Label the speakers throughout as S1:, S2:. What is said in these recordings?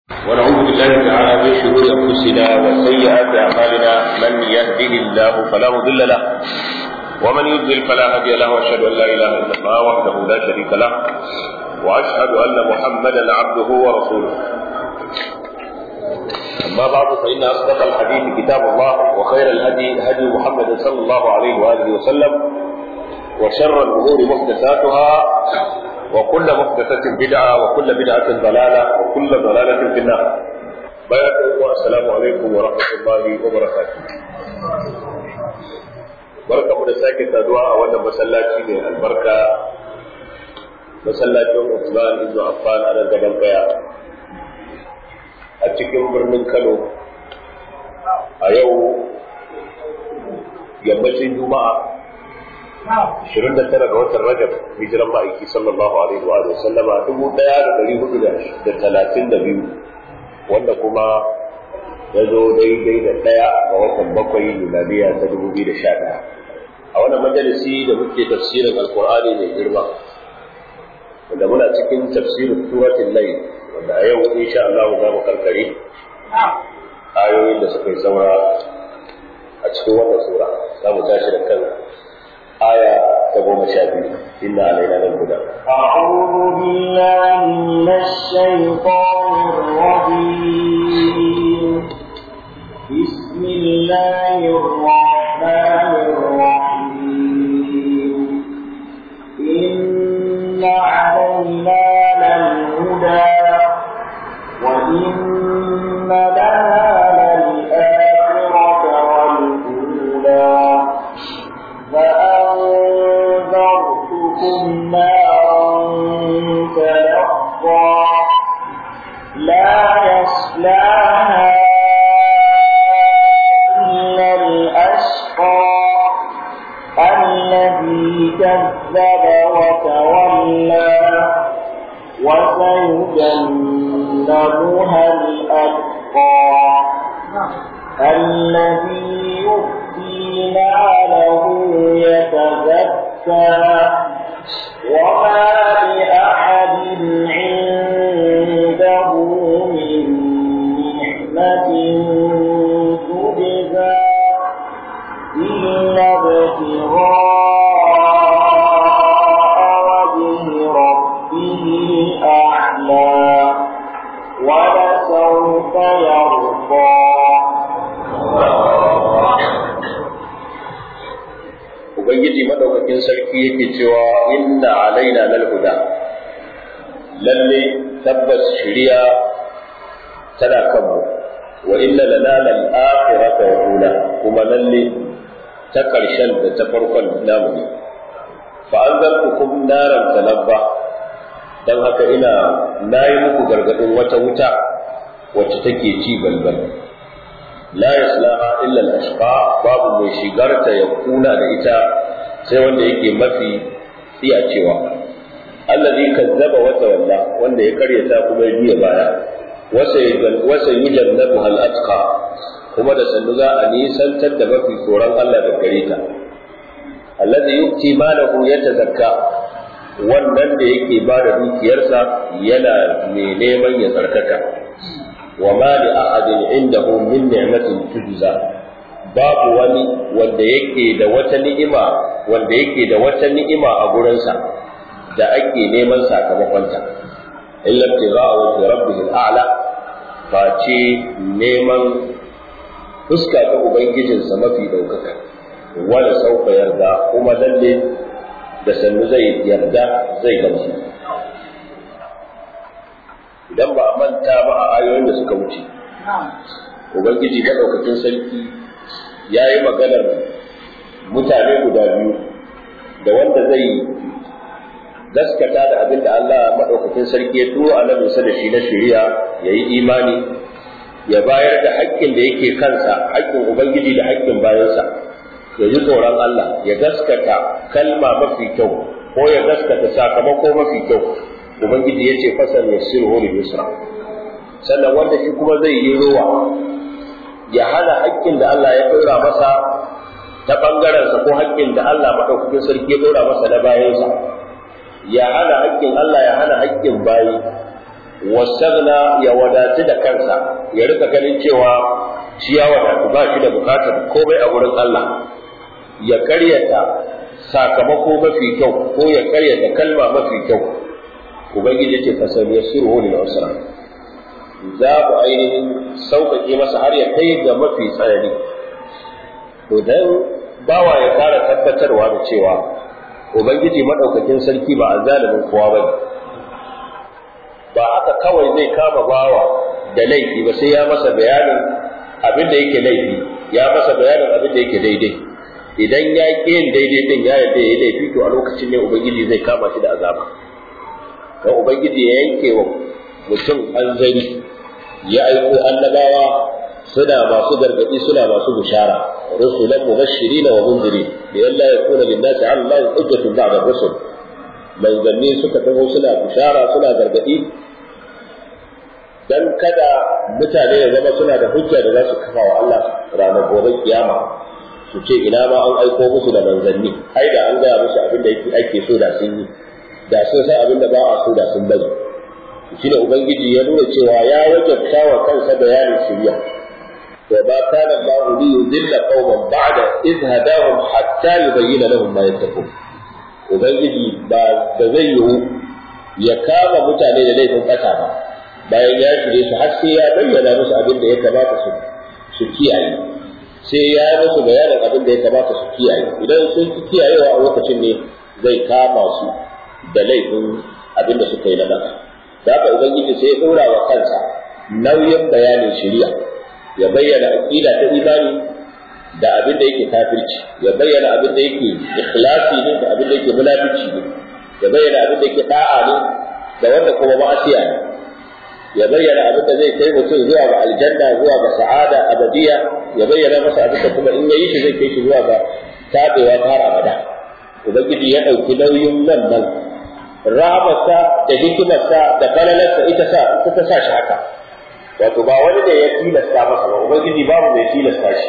S1: ونعوذ بالله تعالى من شرور انفسنا وسيئات اعمالنا من يهده الله فلا مضل له ومن يضلل فلا هادي له واشهد ان لا اله الا الله وحده لا شريك له واشهد ان محمدا عبده ورسوله اما بعد فان اصدق الحديث كتاب الله وخير الهدي هدي محمد صلى الله عليه واله وسلم وشر الامور محدثاتها وكل محدثة بدعة وكل بدعة ضلالة وكل ضلالة في النار بارك الله السلام عليكم ورحمة الله وبركاته barka mu da sake saduwa a wannan masallaci mai albarka masallacin Usman ibn Affan a nan gaban kaya a cikin birnin Kano a yau yammacin Juma'a 29 ga watan Rajab hijiran ma'aiki sallallahu alaihi wa sallama 1432 wanda kuma ya zo daidai da ɗaya ga watan bakwai miladiya ta 2011 a wannan majalisi da muke tafsirin alkur'ani mai girma wanda muna cikin tafsirin suratul layl wanda a yau insha Allah za mu karkare ayoyin da suka yi saura a cikin wannan sura za mu tashi da kan آية تقوم شابه إن علينا للهدى
S2: أعوذ بالله من الشيطان الرجيم بسم الله الرحمن الرحيم إن علينا للهدى وإن لنا للآخرة والأولى فأنذرتكم نارا تلقى لا يصلاها إلا الأشقى الذي كذب وتولى وسيجنبها الأتقى الذي يؤتي ماله يتزكى وما لأحد عنده من نعمة تجزى إلا ابتغاء وجه ربه الأعلى ولسوف يرضى
S1: Ubangiji madaukakin sarki yake cewa inna alaina lal huda lalle tabbas shiriya tana kanmu wa inna lana lal akhirata wa ula kuma lalle ta karshen da ta farkon namu ne fa anzartukum naran talabba dan haka ina nayi muku gargadin wata wuta wacce take ci balbal la yaslaha illa al-ashqa babu mai shigarta ya kuna da ita sai wanda yake mafi tsiyacewa allazi kazzaba wa tawalla wanda ya karyata kuma ya juya baya wasa yujannabu hal atqa kuma da sannu za a nisantar da mafi tsoron Allah da gare ta allazi yukti malahu yatazakka wannan da yake ba da dukiyarsa yana mai neman ya tsarkaka وما لأحد عنده من نعمة تجزى babu wani wanda yake da wata ni'ima wanda yake da wata ni'ima a gurinsa da ake neman sakamakonta illa tira'a wa rabbih al'ala face neman fuska ta ubangijinsa mafi daukaka wala sauka yarda kuma lalle da sannu zai yarda zai gamsu idan ba a manta ba a ayoyin da suka wuce ubangiji maɗaukakin sarki ya yi maganar mutane guda biyu da wanda zai gaskata da abin da Allah maɗaukakin sarki ya turo annabinsa da shi na shari'a ya yi imani ya bayar da haƙƙin da yake kansa haƙƙin ubangiji da haƙƙin bayansa ya ji tsoron Allah ya gaskata kalma mafi kyau ko ya gaskata sakamako mafi kyau ubangiji ya ce fasal ya sirhu lil yusra sannan wanda shi kuma zai yi ruwa ya hana haƙƙin da Allah ya ɗora masa ta ɓangarensa ko haƙƙin da Allah maɗaukakin sarki ya ɗora masa na bayansa ya hana haƙƙin Allah ya hana haƙƙin bayi wasagna ya wadatu da kansa ya rika ganin cewa shi ya wadatu ba shi da bukatar komai a wurin Allah ya karyata sakamako mafi kyau ko ya karyata kalma mafi kyau ubangiji ce fasal yasiru lil usra za ku ainihin sauƙaƙe masa har ya kai ga mafi tsanani to dan bawa ya fara tabbatarwa da cewa ubangiji madaukakin sarki ba azalimin kowa bane ba haka kawai zai kama bawa da laifi ba sai ya masa bayanin abin da yake laifi ya masa bayanin abin da yake daidai idan ya ƙi yin daidai din ya yarda ya laifi to a lokacin ne ubangiji zai kama shi da azaba dan ubangiji ya yanke wa mutum hanzari ya aiko annabawa suna masu gargadi suna masu bishara rusulan mubashirin wa munzirin bi alla yakuna lin-nasi 'ala Allahi hujjatun ba'da rusul manzanni suka taho suna bishara suna gargadi dan kada mutane ya zama suna da hujja da za su kafa wa Allah ranar gobe kiyama su ce ina ma an aiko musu da manzanni ai da an gaya musu abin da ake so da sun yi da sun san abin da ba a so da sun bari shi ne ubangiji ya nuna cewa ya wajabta wa kansa bayanin shirya wa ba kana Allah li yudilla qauman ba'da idh hadahum hatta yubayyana lahum ma yattaqun ubangiji ba da zai yiwu ya kama mutane da laifin kasa ba bayan ya shirye su har sai ya bayyana musu abin da ya kamata su su kiyaye sai ya yi musu bayanin abin da ya kamata su kiyaye idan sun ki kiyayewa a lokacin ne zai kama su da laifin abin da suka yi na baka da haka ubangiji sai ya ɗora wa kansa nauyin bayanin shari'a ya bayyana aqida ta imani da abin da yake kafirci ya bayyana abin da yake ikhlasi ne da abin da yake munafici ne ya bayyana abin da yake da'a ne da wanda kuma ma'asiya ne ya bayyana abin da zai kai mutum zuwa ga aljanna zuwa ga sa'ada abadiya ya bayyana masa abin da kuma in yayi shi zai kai shi zuwa ga tabewa har abada ubangiji ya ɗauki nauyin wannan rahamarsa da hikimarsa da falalarsa ita sa ita ta sa shi haka wato ba wani da ya tilasta masa ba ubangiji babu mai tilasta shi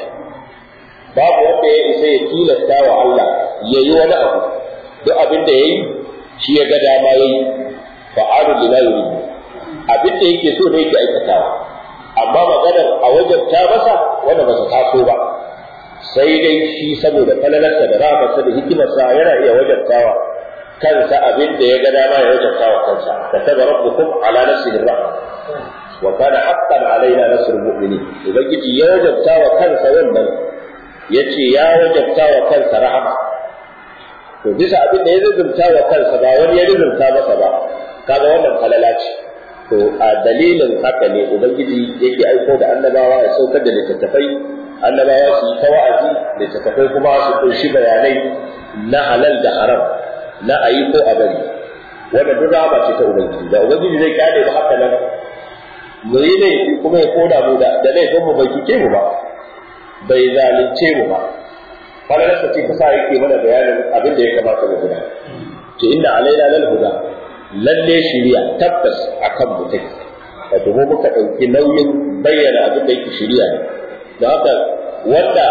S1: babu wanda ya isa ya tilasta wa Allah ya yi wani abu duk abin da ya yi shi ya ga dama ya yi fa'alu lima yuridu abin da yake so ne yake aikatawa amma maganar a wajabta masa wanda ba ta taso ba sai dai shi saboda falalarsa da rahamarsa da hikimarsa yana iya wajabtawa kansa abin da ya ga dama ya wajabta wa kansa kataba rabbukum ala nafsihi rahma wa kana haqqan alaina nasrul mu'minin ubangiji ya wajabta wa kansa wannan yace ya wajabta wa kansa rahama to bisa abin da ya zubunta wa kansa ba wani ya zubunta masa ba kaga wannan falala ce to a dalilin haka ne ubangiji yake aiko da annabawa ya saukar da littattafai annabawa su yi ta wa'azi littattafai kuma su kunshi bayanai na halal da haram na a yi ko a bari wanda duk rahama ce ta ubangiji da ubangiji zai kyale mu haka nan mu yi laifi kuma ya koda mu da da laifin mu bai kike mu ba bai zalunce mu ba falalarsa ce ta sa yake mana bayanin abin da ya kamata mu guda ce inna alaina lal huda lalle shiriya tabbas akan mu take wato mu muka dauki nauyin bayyana abin da yake shiriya ne da haka wanda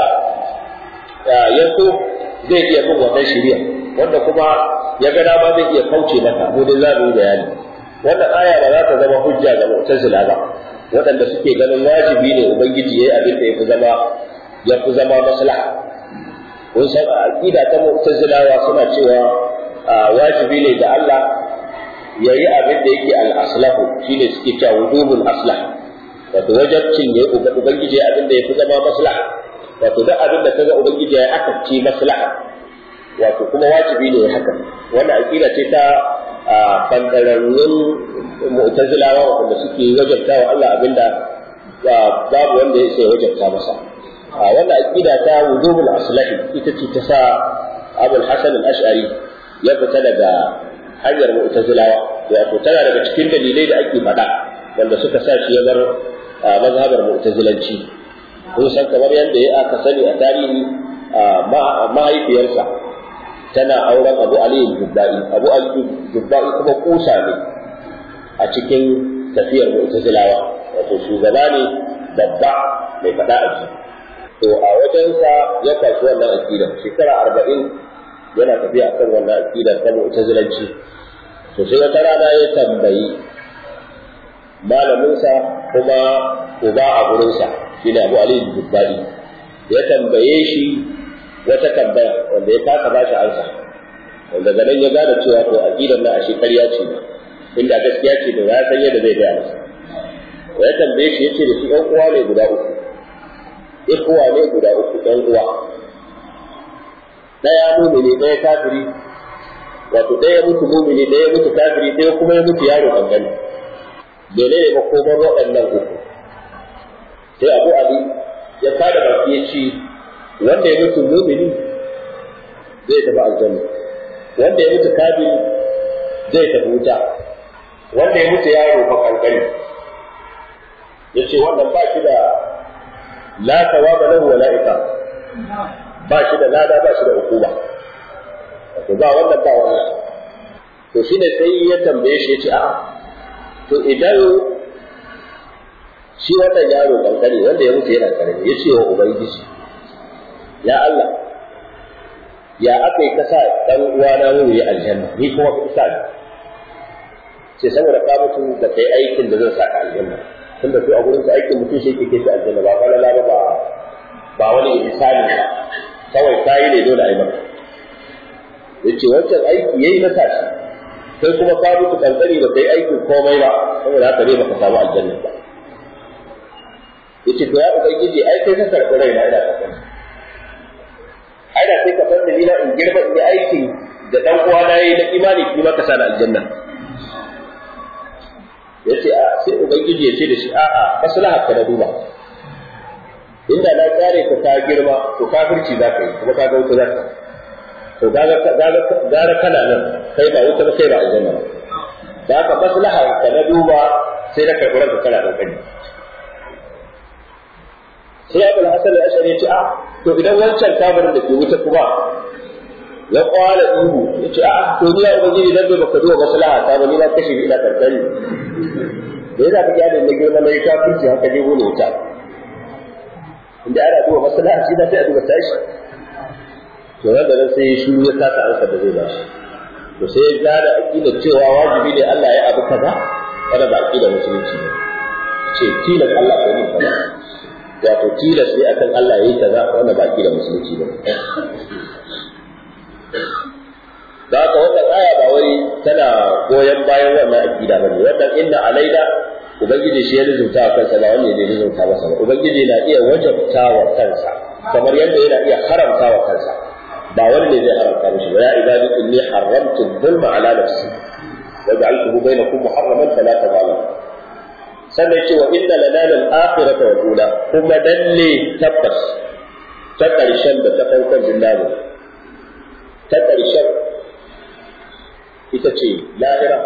S1: ya so zai iya bin wannan shiriya wanda kuma ya ga dama zai iya kauce mata mu dai za mu yi bayani wannan aya ba za ta zama hujja ga mu'tazila ba waɗanda suke ganin wajibi ne ubangiji yayi abin da yafi zama yafi zama maslaha kun san aqida ta mu'tazilawa suna cewa wajibi ne da Allah yayi abin da yake al-aslahu shine suke cewa wujubul aslah wato wajibcin ya ubangiji abin da yafi zama maslaha wato duk abin da kaga ubangiji ya akacce maslaha wato kuma wajibi ne haka wannan aqida ce ta bangararrun mu'tazilawa wanda suke wajabta wa Allah abinda babu wanda ya sai wajabta masa a wannan aqida ta wujubul aslahi ita ce ta sa Abul Hasan al-Ash'ari ya fita daga hanyar mu'tazilawa wato tana daga cikin dalilai da ake faɗa wanda suka sa shi ya bar mazhabar mu'tazilanci kun san kamar yadda ya aka sani a tarihi mahaifiyarsa tana auren abu aliyu jubba'i abu aliyu jubba'i kuma kusa ne a cikin tafiyar mu'tazilawa wato shugaba ne babba mai faɗa a ji to a wajensa ya kwashi wannan aqidar shekara arba'in yana tafiya akan wannan aqidar ta mu'tazilanci to sai wata rana ya tambayi malaminsa kuma uba a gurinsa shine Abu Ali Dubbari ya tambaye shi wata tambaya wanda ya kasa ba shi ansa wanda ganin ya gane cewa to aqidar na ashe ƙarya ce inda gaskiya ce da ya san yadda zai gaya masa ya tambaye shi yace da shi ɗan uwa ne guda uku ikuwa ne guda uku ɗan uwa ɗaya mumini ɗaya kafiri wato ɗaya mutu mumini ɗaya mutu kafiri ɗaya kuma ya mutu yaro kankani mene ne makomar waɗannan uku sai abu ali ya kada baki ya ce wanda ya mutu mumini zai tafi aljanna wanda ya mutu kafiri zai tafi wuta wanda ya mutu yaro fa kankani ya ce wannan ba shi da la tawaba lahu wa la iqam ba shi da lada ba shi da hukuma to ba wannan ba wannan to shi ne sai ya tambaye shi ya ce a'a to idan shi wannan yaro kankare wanda ya mutu yana karami ya ce wa ubangiji ya Allah ya aka yi kasa dan uwana mu yi aljanna ni kuma ka isa ni sai saboda ka mutu da kai aikin da zan saka aljanna tunda su a gurin su aikin mutum shi yake kai aljanna ba falala ba ba ba wani misali ba kawai kayi ne dole a yi maka yace wancan aiki yayi na tashi kai kuma ka mutu kankani ba kai aikin komai ba saboda haka ne baka samu aljanna ba yace to ya ubangiji ai kai ka karɓi raina ina kankani ai da sai ka bar dalila in girma in yi aikin da dan uwa na yi na imani kuma ka sa aljanna yace a sai ubangiji ya ce da shi a'a maslaha ka na duba inda na kare ka ta girma to kafirci za ka yi kuma ka ga wuta za ka to gara kana nan kai ba wuta ba kai ba aljanna ba da haka maslaha ka na duba sai na karɓi ranka kana kankani sai abul hasan al-ashari ya ce a to idan wancan kafirin da ke wuta kuma ya kwala ihu ya ce a to ni ya ubangiji dan bai baka duba maslaha ta ba ni na kashe ina kankani da yana ka gyara na girma na yi kafirci haka ne wani wuta inda ana duba maslaha shi da sai a duba tashi to nan da nan sai ya shiru ya kasa ansa da zai ba shi to sai ya gane aqida cewa wajibi ne Allah ya abu kaza kada ba aqida musulunci ne ce tilas Allah ko ne kaza wato tilas ne akan Allah yayi kaza wanda ba aqida musulunci ne da haka wannan aya ba wai tana goyon bayan wannan aqida bane wannan inna alaina ubangiji shi ya rizunta wa kansa ba wanda ya rizunta masa ba ubangiji na iya wajabta wa kansa kamar yadda yana iya haramta wa kansa ba wani ne zai haramta mishi ba ya ibadi inni haramtu dhulma ala nafsi wa ja'altuhu bainakum muharraman fala tadhalim sannan ce wa inna lana lal akhirata wal ula kuma dalle tabbas ta karshen da ta farkon billahi ta karshen ita ce lahira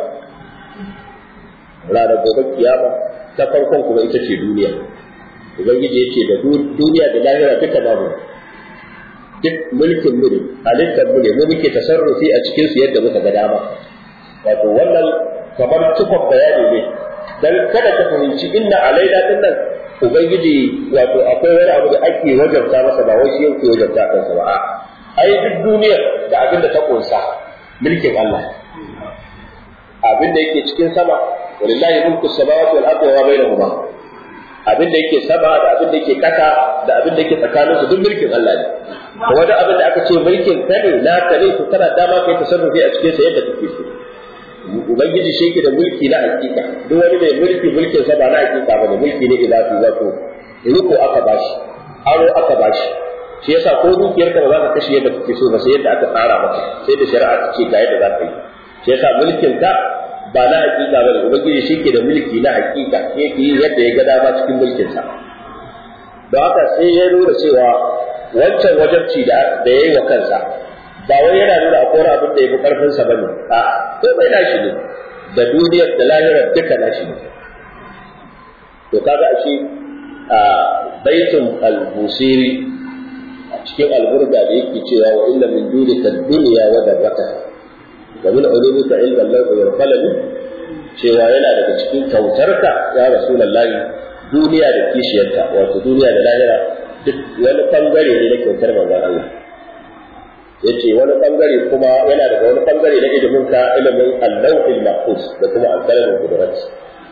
S1: ranar gobe kiyama ta farkon kuma ita ce duniya ubangiji yake da duniya da lahira duka babu duk mulkin mu ne halittar mu ne mu muke tasarrufi a cikin su yadda muka ga dama wato wannan kamar cikon bayani ne dan kada ka fahimci inna alaina din nan ubangiji wato akwai wani abu da ake wajabta masa ba wai shi yake wajabta kansa ba ai duk duniyar da abin da ta kunsa mulkin Allah abin da yake cikin sama walillahi mulku samawati wal ardi wa bainahuma abin da yake sama da abin da yake kasa da abin da yake tsakanin su duk mulkin Allah ne kuma da abin da aka ce mulkin ka ne na ka ne to kana dama kai tasarrufi a cikin sa yadda kake so ubangiji shi yake da mulki na hakika duk wani mai mulki mulkin sa ba na hakika ba ne mulki ne ilahi wato riko aka bashi aro aka bashi shi yasa ko dukiyar ka ba za ka kashe yadda kake so ba sai yadda aka tsara maka sai da shari'a ta ce ga yadda za ka yi shi yasa mulkin ka ba na hakika ba ne ubangiji shi ke da mulki na hakika shi yake yi yadda ya ga dama cikin mulkin sa don haka sai ya nuna cewa wancan wajabci da da yayi wa kansa ba wai yana nuna akwai wani abin da ya fi karfin sa bane a ko bai nashi ne da duniyar da lahirar duka nashi ne to kaga a shi a baitul al-busiri a cikin alburda da yake cewa wa illa min dunika dunya wa darrata wa min ulumika ilma al-lawh wal qalam cewa yana daga cikin kautarka ya rasulullahi duniya da kishiyarta wato duniya da lahira duk wani bangare ne na kyautar manzon Allah yace wani bangare kuma yana daga wani bangare na ilimin ka ilimin al-lawhil mahfuz da kuma al-qalam qudrat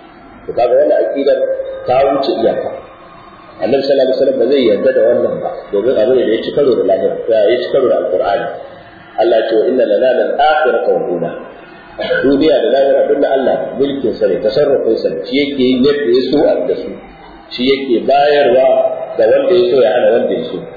S1: to kaga wannan aqidar ta wuce iyaka annabi sallallahu alaihi wasallam ba zai yarda da wannan ba domin abu ne da ya ci karo da lahira ya ci karo da alqur'ani Allah ce wa inna lana lal akhirata wal ula duniya da lahira duk da Allah mulkin sa ne tasarrufin sa shi yake yin yadda ya so da su shi yake bayarwa da wanda ya so ya hana wanda ya so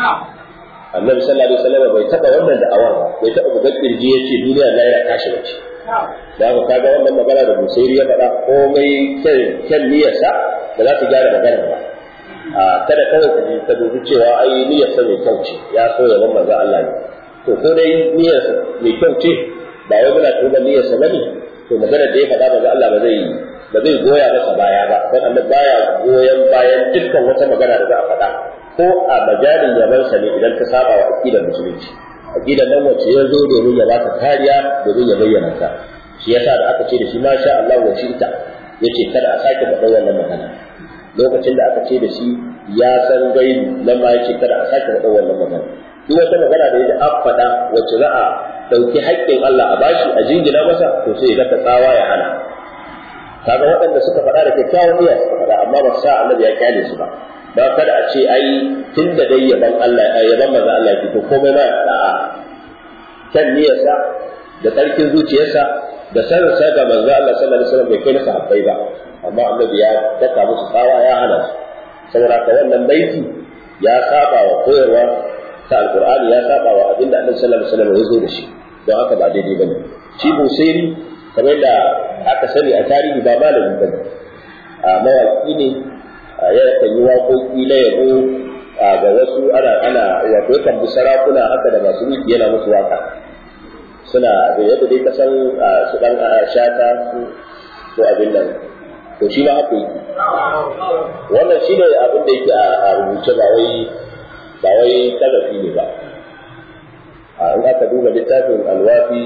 S1: annabi sallallahu alaihi wasallam bai taba wannan da'awar ba bai taba bugar kirji yace duniya da lahira tashi bace da haka kaga wannan magana da Busairi ya faɗa komai kyan niyyarsa ba za ta gyara magana ba a kada kawai ka ka dubi cewa ai niyyarsa mai kyau ce ya so ya ban manzo Allah ne to ko dai niyyarsa mai kyau ce ba wai muna tuba niyyarsa bane to magana da ya faɗa manzo Allah ba zai ba zai goya masa baya ba dan Allah baya goyon bayan dukkan wata magana da za a faɗa ko a majalin yabansa ne idan ka saba wa aqidar musulunci aqidar nan wacce ya zo domin ya baka kariya domin ya bayyana ta shi yasa da aka ce da shi masha Allah wa shi'ta yace kada a sake faɗa wannan magana lokacin da aka ce da shi ya san gaibi nan ma yace kada a sake faɗa wannan magana duk wata magana da yake an faɗa wacce za a ɗauki haƙƙin Allah a bashi a jingina masa to sai ya ga tsawa ya hana kaga waɗanda suka faɗa da kyakkyawan niyya suka faɗa amma ba sa annabi ya kyale su ba ba kada a ce ai tun da dai yaban Allah yaban manzo Allah ya fito komai ma da'a kan niyyarsa da tsarkin zuciyarsa da sanin sa ga manzo Allah sallallahu alaihi wasallam bai kai na sahabbai ba amma annabi ya daka musu tsawa ya hana su saboda ka wannan baiti ya saba wa koyarwa ta alqur'ani ya saba wa abinda annabi sallallahu alaihi wasallam ya zo da shi don haka ba daidai bane shi busairi kamar da aka sani a tarihi ba malami bane a mawaki ne ya kan yi waƙoƙi na yabo ga wasu ana ana wato yakan bi sarakuna haka da masu mulki yana musu waka suna da yadda dai kasan su dan shata su ko abin nan to shi ma haka yake wannan shi ne abin da yake a rubuce ba wai ba wai talafi ne ba in aka duba littafin alwafi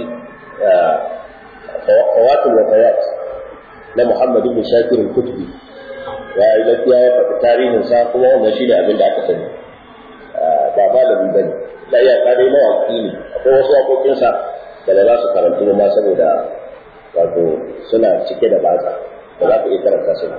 S1: fawatul wafayat na Muhammad ibn Shakir al-Kutubi ya yi gaskiya ya faɗi tarihin sa kuma wannan shi ne abin da aka sani ba malami ba ne da iya dai mawaƙi ne akwai wasu waƙoƙinsa da ba za su karantu ma saboda wato suna cike da batsa ba za ka iya karanta su ba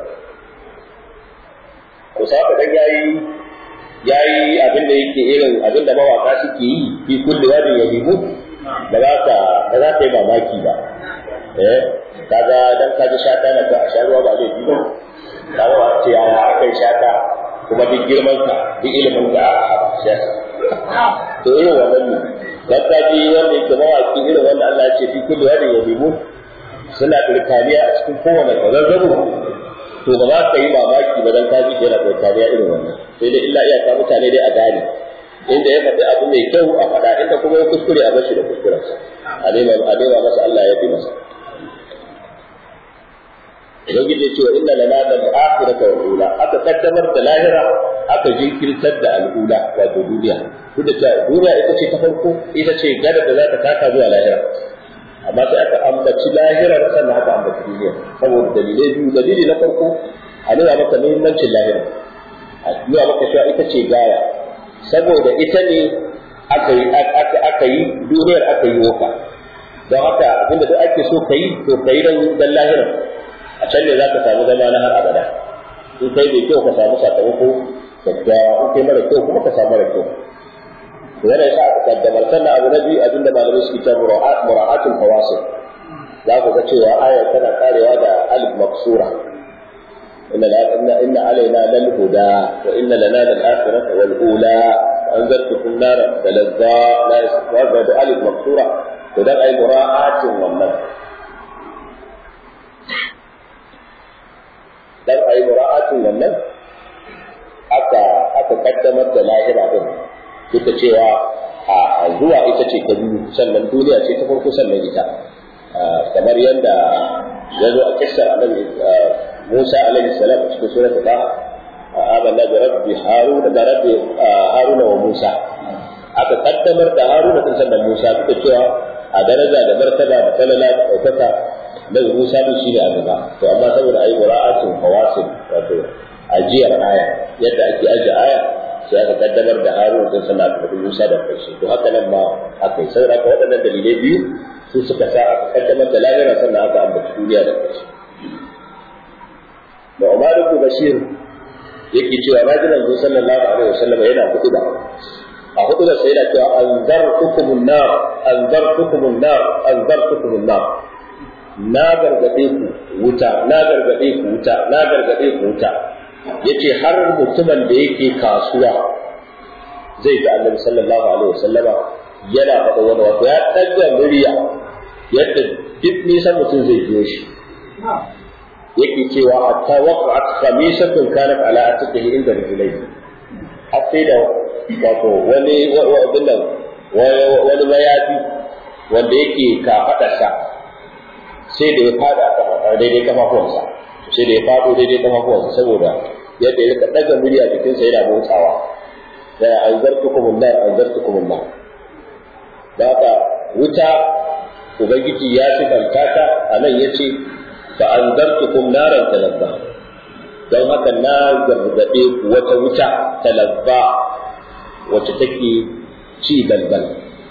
S1: to sa ka dan yayi yayi abin da yake irin abin da mawaka suke yi fi kulli wadin yabibu ba za ka ba za ka yi mamaki ba eh kaga dan ka ji shata na ka a sha ruwa ba zai bi ba kaga ba ce ya aka yi shata kuma duk girman ka duk ilimin ka a shata to irin wannan ne dan ka ji wanda yake mawaki irin wanda Allah ya ce fi kulli wadin yabibu suna birkaniya a cikin kowane kwazazzabo to ba za ka yi mamaki ba dan ka ji yana birkaniya irin wannan sai dai illa iyaka mutane dai a gane inda ya faɗi abu mai kyau a faɗa inda kuma ya kuskure a bashi da kuskurensa a nema a nema masa Allah ya fi masa Ubangiji ce wa inna lana da akhirata wal ula aka kaddamar da lahira aka jinkirtar da al'ula wato duniya duk da duniya ita ce ta farko ita ce gada da za ta taka zuwa lahira amma sai aka ambaci lahira sannan aka ambaci duniya saboda dalilai biyu dalili na farko a nuna maka muhimmancin lahira a nuna maka cewa ita ce gaya saboda ita ne aka yi aka yi duniyar aka yi woka don haka abinda duk ake so ka yi to ka yi don dan lahira a can ne za ka samu zama na har abada in kai mai kyau ka samu sakamako kyakkyawa in kai mara kyau kuma ka samu mara kyau wannan yasa aka kaddamar sannan abu na biyu abinda malamai suke cewa mura'atul fawasil za ku ga cewa ayar tana karewa da alif maksura inna inna inna alaina lal huda wa inna lana lal akhirata wal ula anzartukum nara talazza la yasfa da alif maksura to dan ai mura'atin wannan dan ai mura'atin wannan aka aka kaddamar da lahira din duk da cewa a zuwa ita ce ta biyu sannan duniya ce ta farko sannan ita kamar yadda ya zo a kissar annabi Musa alaihi salam a cikin surat Taha amanna bi rabbi haruna da rabbi haruna wa Musa aka kaddamar da haruna din sannan Musa duka cewa a daraja da martaba da falala da ɗaukaka nan Musa din shine a gaba to amma saboda ayi mura'atin fawasil wato ajiyar aya yadda ake ajiye aya sai aka kaddamar da Harun din sana da Musa da karshe to haka nan ma aka yi saboda haka waɗannan dalilai biyu su suka sa aka kaddamar da lahira sannan aka ambaci duniya da karshe da Umar ibn Bashir yake cewa naji manzo sallallahu alaihi wasallam yana hutuba a hutuba sai yana cewa anzartukumun nar anzartukumun nar anzartukumun nar na gargade ku wuta na gargade ku wuta na gargade ku wuta yace har mutumin da yake kasuwa zai ga Annabi sallallahu alaihi wasallama yana faɗa wani wato ya ɗaga murya yadda duk nisan mutum zai biyo shi yake cewa hatta waqa'at khamisatun kanat ala atiqihi inda rijlayhi har sai da wato wani abin nan wani mayafi wanda yake kafaɗarsa sai da ya fada daidai kafafuwansa sai da ya fado daidai kafafuwansa saboda yadda ya rika ɗaga murya jikinsa yana motsawa da anzartukum nar anzartukum nar da haka wuta ubangiji ya sifanta ta a nan ya ce fa anzartukum naran talabba don haka na gargaɗe ku wata wuta talabba wacce take ci balbal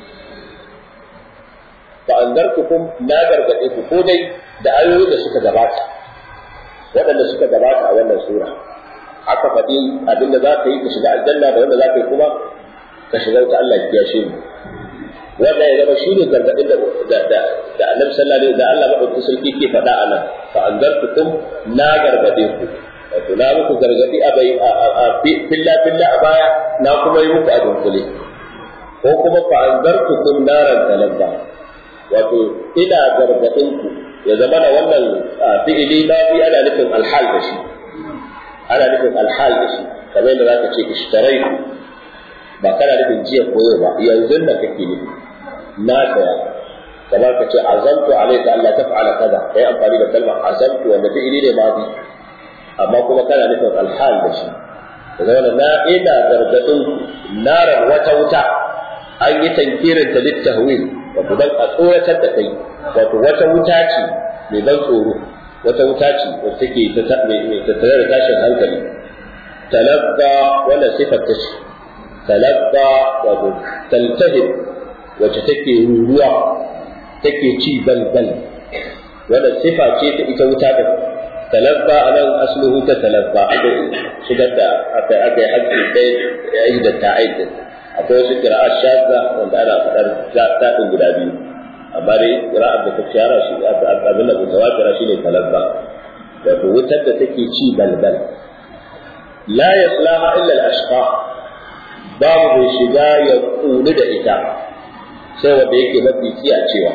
S1: fa anzartukum na gargaɗe ku ko dai da ayoyi da suka gabata waɗanda suka gabata a wannan sura aka faɗi abinda za ka yi ka shiga aljanna da wanda za ka yi kuma ka shiga wuta Allah ya kiyashe mu wanda ya zama shine gargadin da da da da Annabi sallallahu alaihi da Allah madaukakin sarki ke faɗa a nan fa anzartukum na gargade ku wato na muku gargadi a bai a filla filla a baya na kuma yi muku a dunkule ko kuma fa anzartukum naran talabba wato ina gargadin ku ya zama na wannan fi'ili na fi ana nufin alhal da shi ana nufin alhal da shi kamar yadda zaka ce ishtaraitu ba kana nufin jiya koyo ba yanzu da kake nufi na saya kamar ka ce azamtu alayka Allah taf'ala kaza kai amfani da kalmar azamtu wanda fi'ili ne madi amma kuma kana nufin alhal da shi da zama na ina gargadin narar wata wuta an yi tankirin ta littahwil wato dan a tsoratar da kai wato wata wuta ce mai ban tsoro wata wuta ce wacce take mai tattare da tashin hankali talabba wannan sifar ta ce talabba wato taltahib wacce take ruruwa take ci balbal wannan sifa ce ta ita wuta da talabba a nan asluhu ta talabba aka shigar da aka aka yi hakki ɗaya ya yi da ta'aid akwai wasu kira'a shazza wanda ana faɗar zaɗin guda biyu amma dai kira'ar da ta shara shi abin da mutawatira shine talabba wato wutar da take ci balbal la yaslaha illa al-ashqa babu mai shiga ya kuli da ita sai wanda yake mafi tsiya cewa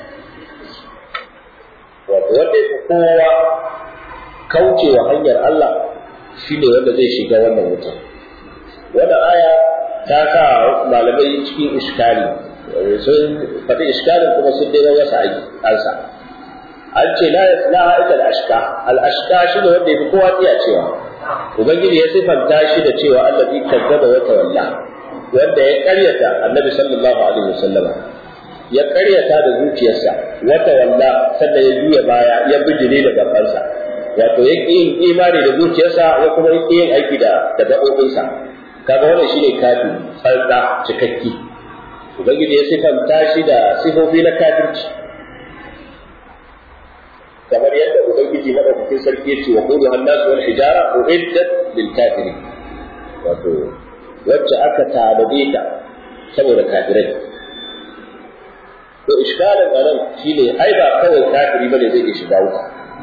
S1: wato wanda yake kowa kaucewa hanyar Allah shine wanda zai shiga wannan wuta wannan aya ta sa malamai cikin iskali sun faɗi iskalin kuma sun dai wasa ansa an ce la yaslaha illa al-ashqa al-ashqa shine wanda yake kowa tsiya cewa ubangiji ya sifanta shi da cewa allazi kazzaba wa tawalla wanda ya karyata annabi sallallahu alaihi wasallam ya karyata da zuciyarsa wa tawalla sannan ya juya baya ya bijire da gabansa wato ya yin imani da zuciyarsa ya kuma yi yin aiki da da gaɓoɓinsa kaga wannan shine kafi tsantsa cikakki ubangiji ya sifanta shi da sifofi na kafirci kamar yadda ubangiji madaukakin sarki yace wa qulu hannas wal hijara uiddat lil kafiri wato wacce aka tanade ta saboda kafirai to iskalin anan shine ai ba kawai kafiri bane zai shiga wuta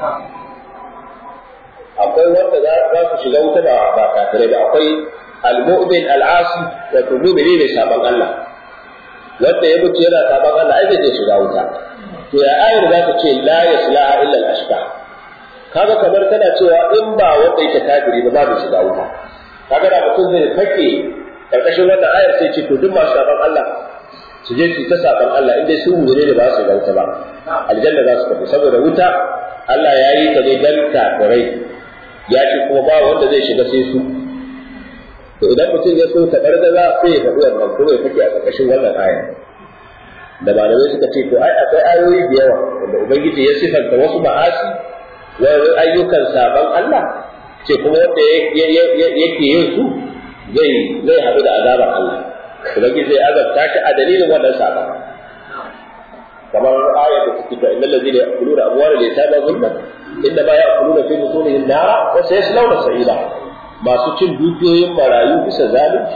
S1: akwai wanda za su shiga wuta ba ba kafirai ba akwai al-mu'min al-asi wato mu'mini ne saban Allah wanda ya mutu yana saban Allah ai zai shiga wuta to ya ayar za ta ce la yaslaha illa al-ashqa kaga kamar tana cewa in ba wanda yake kafiri ba babu shiga wuta kaga da mutum zai fake karkashin wannan ayar sai ce to duk masu saban Allah su je su ta saban Allah in dai su mu ne ba su shiga wuta ba aljanna za su tafi saboda wuta Allah ya yi ta ne dan kafirai ya ce kuma ba wanda zai shiga sai su to idan mutum ya so ta gargaza sai ya faɗi wannan kuma ya fake a karkashin wannan ayar da malamai suka ce to ai akwai ayoyi da yawa wanda ubangiji ya sifanta wasu ma'asi wani ayyukan saban Allah ce kuma wanda yake yin su zai zai haɗu da azabar Allah ubangiji zai azabta shi a dalilin wannan saban kamar ayar da suke ta innal ladina ya'kuluna amwala al-yatama zulman inda ba ya kuluna fi butunihim nara wa sayaslawna sa'ira masu cin dukiyoyin marayu bisa zalunci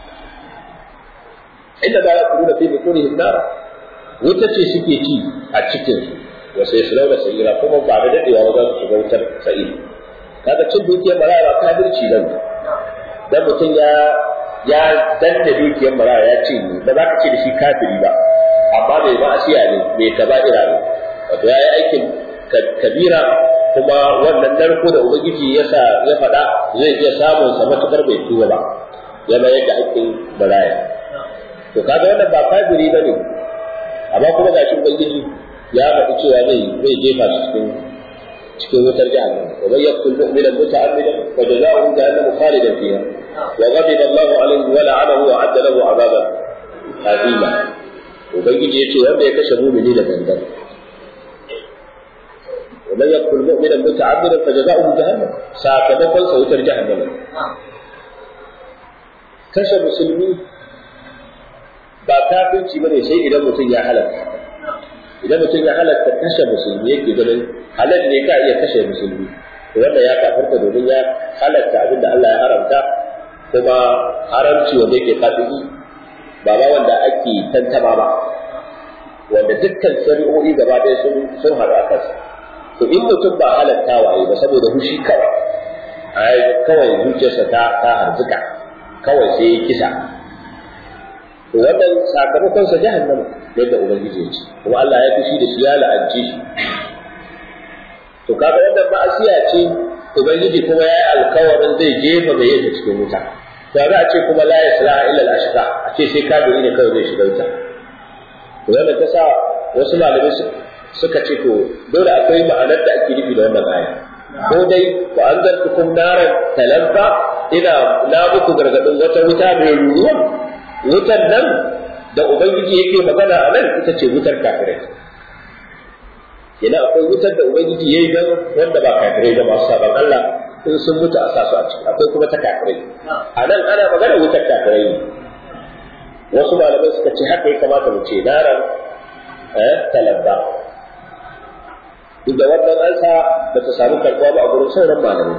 S1: inda ba ya kuluna fi butunihim nara wuta ce suke ci a cikin su wa sayaslawna sa'ira kuma ba da dadewa ba za su shiga wutar sa'ira kaga cin dukiyar maraya ba kafirci nan dan mutum ya ya danna dukiyar maraya ya ce ni ba za ka ce da shi kafiri ba amma mai ma'asiya ne mai kaba'ira ne wato ya yi aikin kabira kuma wannan narko da ubangiji ya sa ya faɗa zai iya samun sa matukar bai tuba ba ya mayar da aikin maraya to kaga wannan ba kafiri bane amma kuma gashi ubangiji ya faɗi cewa zai zai jefa shi cikin cikin wutar jahannam wa man yaqtul mu'mina muta'ammidan wa jazaohu jahannam khalidan fiha wa ghadiba Allahu alayhi wa la'anahu wa 'adda lahu 'adaban azima ubangiji yace wanda ya kashe mu'mini da gangan wa man yaqtul mu'mina muta'ammidan fa jazaohu jahannam sakamakon sa wutar jahannam kashe musulmi ba kafirci bane sai idan mutum ya halaka idan mutum ya halatta kashe musulmi yake ganin halal ne ka iya kashe musulmi to wanda ya kafarta domin ya halatta abin da Allah ya haramta kuma haramci wanda yake kafiri ba ba wanda ake tantama ba wanda dukkan shari'o'i gaba ɗaya sun sun haɗu a kansa to in mutum ba halatta waye ba saboda hushi kawai ai kawai zuciyarsa ta ta harzuka kawai sai ya kisa to wannan sakamakon sa jahannama yadda ubangiji ya ce kuma Allah ya fushi da shi ya la'anci shi to kaga wannan ma'asiya ce ubangiji kuma ya yi alkawarin zai jefa mai yin cikin wuta to za a ce kuma la yasla illa al-ashqa a ce sai kafiri ne kawai zai shiga wuta to wannan ta sa wasu malamai suka ce to dole akwai ma'anar da ake nufi da wannan aya ko dai ku anzartukum naran talabba ina na muku gargadin wata wuta mai ruruwa wutar nan da ubangiji yake magana a nan ita ce wutar kafirai ina akwai wutar da ubangiji yayi dan wanda ba kafirai da masu saban Allah in sun mutu a sasu a ciki akwai kuma ta kafirai a nan ana magana wutar kafirai ne wasu malamai suka ce haka ya kamata mu ce naran eh talabba duk da wannan ansa ba ta samu karɓuwa ba a gurin sauran malamai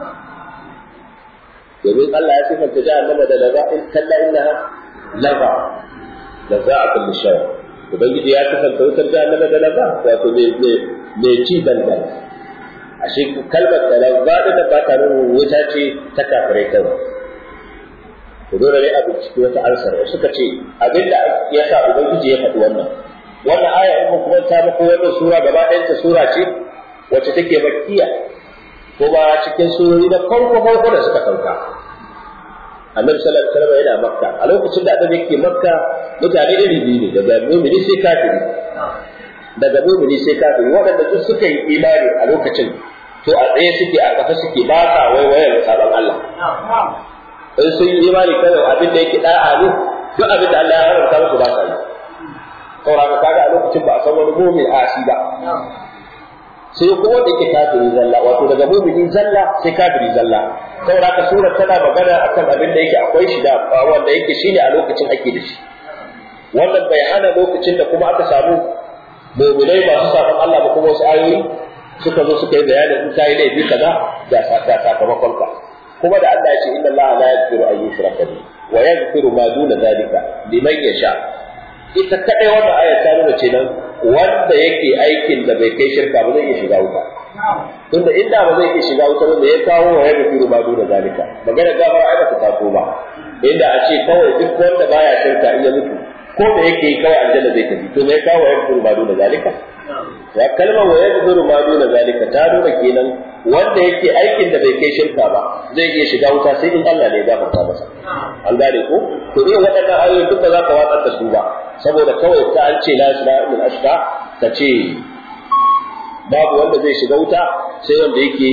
S1: domin Allah ya sifanta jahannama da laza in kalla innaha laza laza a kulli shawa ubangiji ya sifanta wutar jahannama da laza wato me me me ci dandan ashe kalmar da laza da ba ta nuna wuta ce ta kafirai kawai to dole ne a binciki wata ansar suka ce abinda ya sa ubangiji ya faɗi wannan wannan aya in mun kuma ta muku wannan sura gaba ɗayan ta sura ce wacce take makkiya kuma cikin surori na farko farko da suka sauka annabi sallallahu alaihi wasallam yana makka a lokacin da annabi yake makka mutane iri biyu ne daga mu'mini sai kafiri daga mu'mini sai kafiri waɗanda duk suka yi imani a lokacin to a tsaye suke a kafa suke ba sa waiwayar sabon Allah in sun yi imani kawai abin da yake da'a ne duk abin da Allah ya haramta musu ba sa yi saboda kaga a lokacin ba a san wani mu'min asi ba sai kuma wanda yake kafiri zalla wato daga mu'mini zalla sai kafiri zalla saboda haka surar tana magana akan abin da yake akwai shi da wanda yake shine a lokacin ake da shi wannan bai hana lokacin da kuma aka samu mu'minai masu sabon Allah ba kuma wasu ayoyi suka zo suka yi bayanin in kai laifi kaza da sakamakon ka kuma da Allah ya ce inna Allah la yaghfiru an yushraka bihi wa yaghfiru ma duna zalika liman yasha ita kadai wannan ayar ta nuna ce nan wanda yake aikin da bai kai shirka ba zai iya shiga wuta tunda inda ba zai iya shiga wuta ba me ya kawo wa yaga firu ba duna zalika magana gafara ai ba ta taso ba inda a ce kawai duk wanda baya shirka in ya mutu ko da yake kawai aljanna zai tafi to me ya kawo wa yaga firu ba duna zalika ya kalma wa yaga firu ba duna zalika ta nuna kenan wanda yake aikin da bai kai shirka ba zai iya shiga wuta sai in Allah ne ya gafarta masa an gane ko to irin waɗannan ayoyi duk ba za ka watsar da su ba saboda kawai ta an ce la ilaha illa ashqa ka ce babu wanda zai shiga wuta sai wanda yake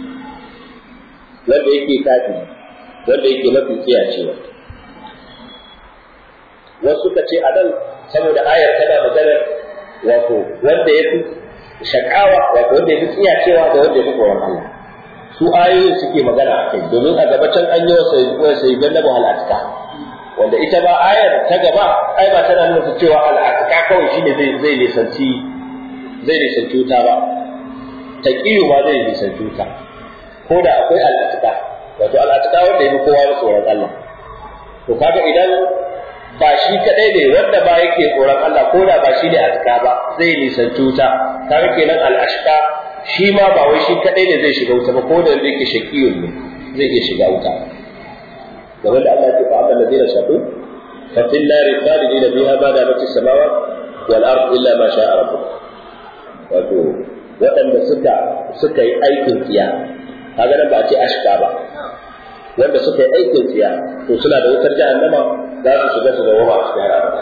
S1: wanda yake kafiri wanda yake mafi tsiyacewa wasu ka ce a nan saboda ayar tana magana wato wanda ya fi shakawa wato wanda ya fi tsiyacewa da wanda ya fi tsoron Allah su ayoyin suke magana a kai domin a gaba can an yi wa sai gannabu halatta wanda ita ba ayar ta gaba ai ba tana nuna cewa al'aqa kawai shine zai zai nisanci zai nisanci wuta ba taqiyu ma zai nisanci wuta ko da akwai al'atika wato al'atika wanda ya fi kowa da tsoron Allah to kaga idan ba shi kadai ne wanda ba yake tsoron Allah ko da ba shi ne atika ba zai nisanci wuta kaga kenan al'ashqa shi ma ba wai shi kadai ne zai shiga wuta ba ko da yake shaqiyun ne zai iya shiga wuta game da Allah ya ce fa amma ladina shaqu fa fil nari khalidina fiha ma damat as-samawat wal ard illa ma sha'a rabbuk wato waɗanda suka suka yi aikin tsiya kaga nan ba a ce ashka ba wanda suka yi aikin tsiya to suna da wutar jahannama za su shiga su zama a cikin abada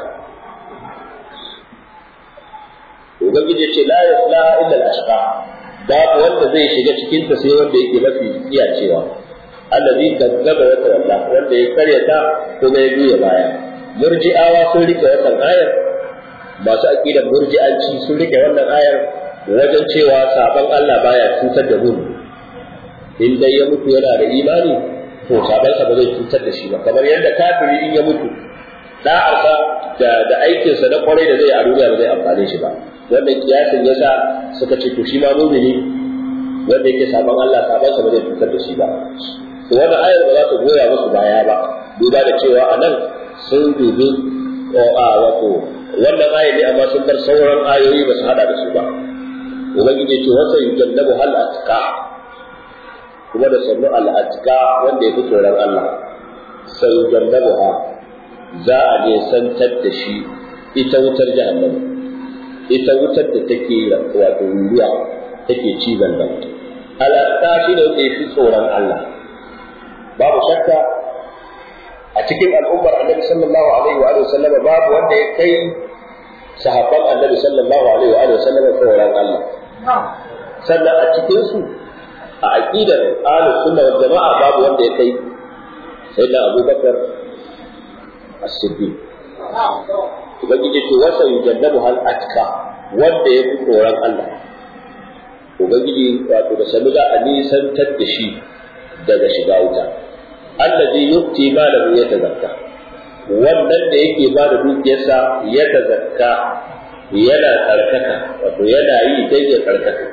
S1: ubangiji ce la yaslaha illa al-ashqa babu wanda zai shiga cikin ta sai wanda yake mafi tsiya cewa allazi kazzaba wa tawalla wanda ya karyata kuma ya juya baya murji'awa sun rike wannan ayar masu aqidar murji'anci sun rike wannan ayar wajen cewa saban Allah baya cutar da mu in dai ya mutu yana da imani to sabansa ba zai cutar da shi ba kamar yadda kafiri in ya mutu da'arsa da da aikinsa na kwarai da zai a duniya ba zai amfane shi ba wannan kiyasin yasa suka ce to shi ma mumini wanda yake saban Allah sabansa ba zai cutar da shi ba to wannan ayar ba za ta goya musu baya ba duba da cewa a nan sun dubi a wato wannan ayar ne amma sun bar sauran ayoyi ba su hada da su ba ubangiji ce wasa yujannabu hal atqa kuma da sannu al atqa wanda ya fi tsoron Allah sai yujannabu ha za a ne santar da shi ita wutar jahannama ita wutar da take wato ruwa take cizon nan al atqa shi ne wanda ya fi tsoron Allah babu shakka a cikin al'ummar annabi sallallahu alaihi wa sallama babu wanda ya kai sahabban annabi sallallahu alaihi wa sallama tsoron Allah sannan a cikin su a aqidar ahlus sunna wal jama'a babu wanda ya kai sai da Abubakar as-Siddiq ubangiji ce wasa yujannabu hal atka wanda ya fi tsoron Allah ubangiji wato da sanu za a nisantar da shi daga shiga wuta allazi yu'ti malahu yatazakka wannan da yake ba da dukiyarsa ya tazakka yana tsarkaka wato yana yi dai ya tsarkaka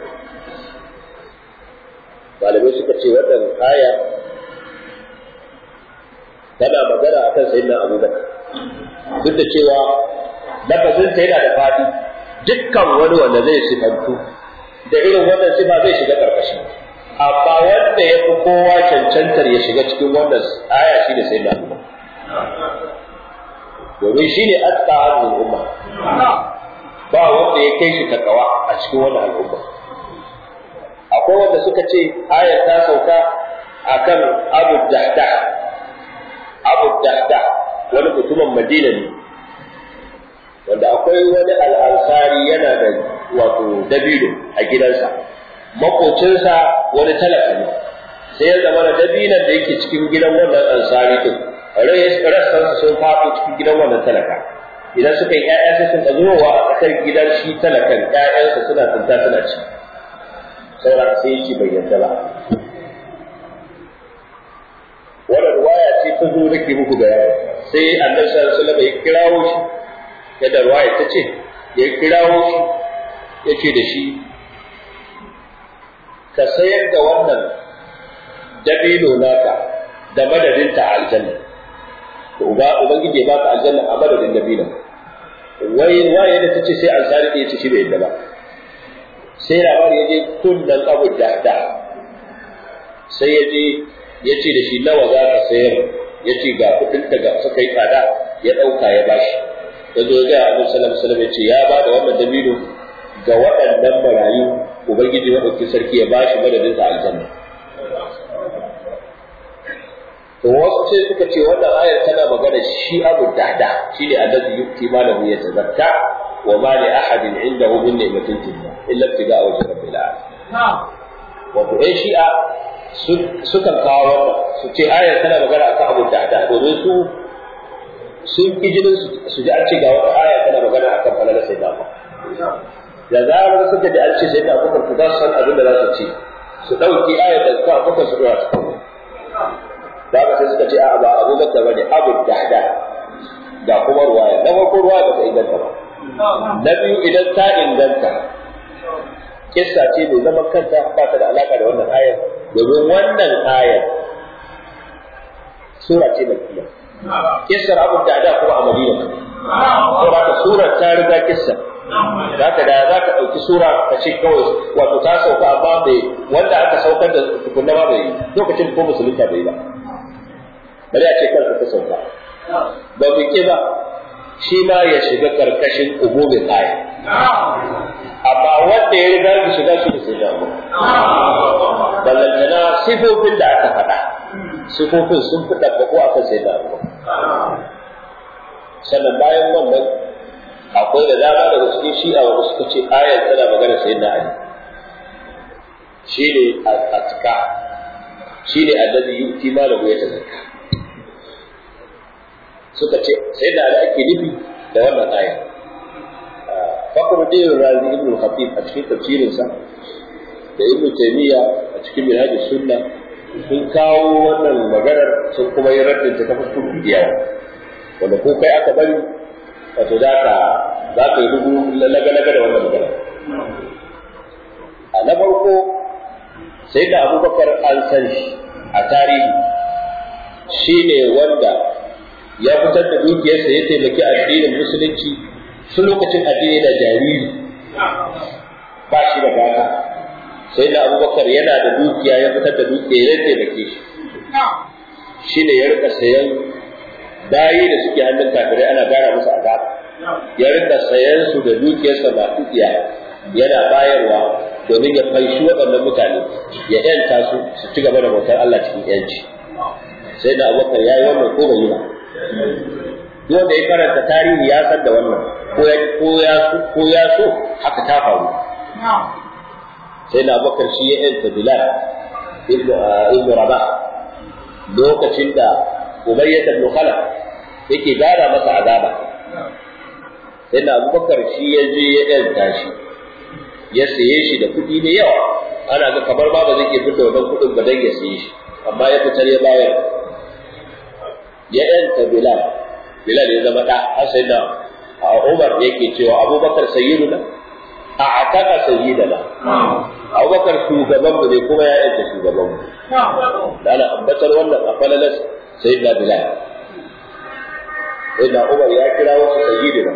S1: malamai suka ce wannan aya tana magana akan sayyidina Abu Bakar duk da cewa lafazin sa yana da fadi dukkan wani wanda zai sifantu da irin wannan sifa zai shiga karkashin amma wanda ya fi kowa cancantar ya shiga cikin wannan aya shi da sayyidina Abu Bakar domin shi ne atqa al-umma ba wanda ya kai shi takawa a cikin wannan al'umma akwai wanda suka ce ayar ta sauka akan Abu Dahda Abu Dahda wani mutumin Madina ne wanda akwai wani al'ansari yana da wato dabino a gidansa makocinsa wani talaka ne sai ya zama da dabinan da yake cikin gidan wannan ansari din rassansa sun faɗo cikin gidan wannan talaka idan suka yi ƴaƴa sai sun zuwa a tsakar gidan shi talakan ƴaƴansa suna tsinta suna ci saboda sai yake bai yarda ba wannan ruwaya ce ta zo nake muku da yawa sai annabi sallallahu alaihi wasallam ya kirawo shi yadda ruwaya ta ce ya kirawo shi ya ce da shi ka sayar da wannan dabino naka da madadinta a aljanna to uba ubangiji ya baka aljanna a madadin dabino wai waye da tace sai ansari da yace shi bai yadda ba sai labari ya je kunnan abu da da sai ya je ya ce da shi nawa za ka sayar ya ce ga kuɗin ta ga suka yi tsada ya ɗauka ya bashi ya zo ga Annabi sallallahu alaihi wasallam ya ce ya ba da wannan dabino ga waɗannan marayu ubangiji madaukakin sarki ya bashi madadin sa aljanna to wasu sai suka ce wannan ayar tana magana shi abu dada shi ne allazi yukti malahu yatazakka wa ma li ahadin indahu min ni'matin tujza illa ibtiga wajhi rabbil alamin wato ai shi'a sukan kawo wannan su ce ayar tana magana akan abu dada domin su sun ki jinin su ji an ce ga wata aya tana magana akan falalar sai da da zarar suka ji an ce sai da abubakar ku za su san abin da za su ce su ɗauki ayar da suka abubakar su ɗora su kawo da haka sai suka ce a ba abu bakar bane abu dahda ga kuma ruwaya na farko ruwaya ba ta inganta ba na biyu idan ta inganta kissa ce mai zaman kanta ba ta da alaka da wannan ayar domin wannan ayar sura ce mai kiyar kissar abu da da kuma a madina saboda haka surar ta riga kissar za ka da za ka ɗauki sura ka ce kawai wato ta sauka amma bai wanda aka saukar da tukunna ba bai lokacin ko musulunta bai ba bari a ce kanka ta sauka ba mu ƙi ba shi ma ya shiga karkashin umumin aya amma wanda ya riga da shiga shi da sai da mu ballantana sifofin da aka faɗa sifofin sun fi ɗabbaƙo a kan sai da mu sannan bayan wannan akwai da dama daga cikin shi'a wanda suka ce ayar tana magana sai da ali shi ne atka shi ne allazi yu'ti malahu yatazakka suka ce sai da ali ake nufi da wannan ayar Fakhruddin Razi ibn Khatib a cikin tafsirinsa da Ibn Taymiyyah a cikin Minhaj Sunna sun kawo wannan maganar sun kuma yi raddin ta fuskar bidiya wanda ko kai aka bari wato za ka za ka yi dubu laga-laga da wannan magana a na farko sai da abubakar an san shi a tarihi shi ne wanda ya fitar da dukiyarsa ya taimaki addinin musulunci su lokacin addini da jariri ba shi da gata sai da abubakar yana da dukiya ya fitar da dukiya ya taimake shi shi ne ya rika sayan bayi da suke hannun kafirai ana gara musu azaba ya rika sayan su da dukiyarsa ba dukiya yana bayarwa domin ya faishi waɗannan mutane ya yanta su su ci gaba da bautar Allah cikin yanci sai da abubakar ya yi wannan ko bai yi ba duk wanda ya karanta tarihi ya san da wannan ko ya ko ya ko ya so haka ta faru sai da abubakar shi ya yanta bilal ibn rabah lokacin da umayyah ibn khalaf yake gara masa azaba sai da abubakar shi ya je ya yanta shi ya saye shi da kuɗi mai yawa ana ga kamar ba ba zai iya fita wannan kuɗin ba dan ya saye shi amma ya fitar ya bayar ya yanta bilal bilal ya zama da har sai da Umar yake cewa Abubakar sayyiduna a ataka sayyidana Abubakar shugaban mu ne kuma ya yanta shugaban mu da ana ambatar wannan a falalas sayyidina bilal sayyidina Umar ya kira wasu sayyidina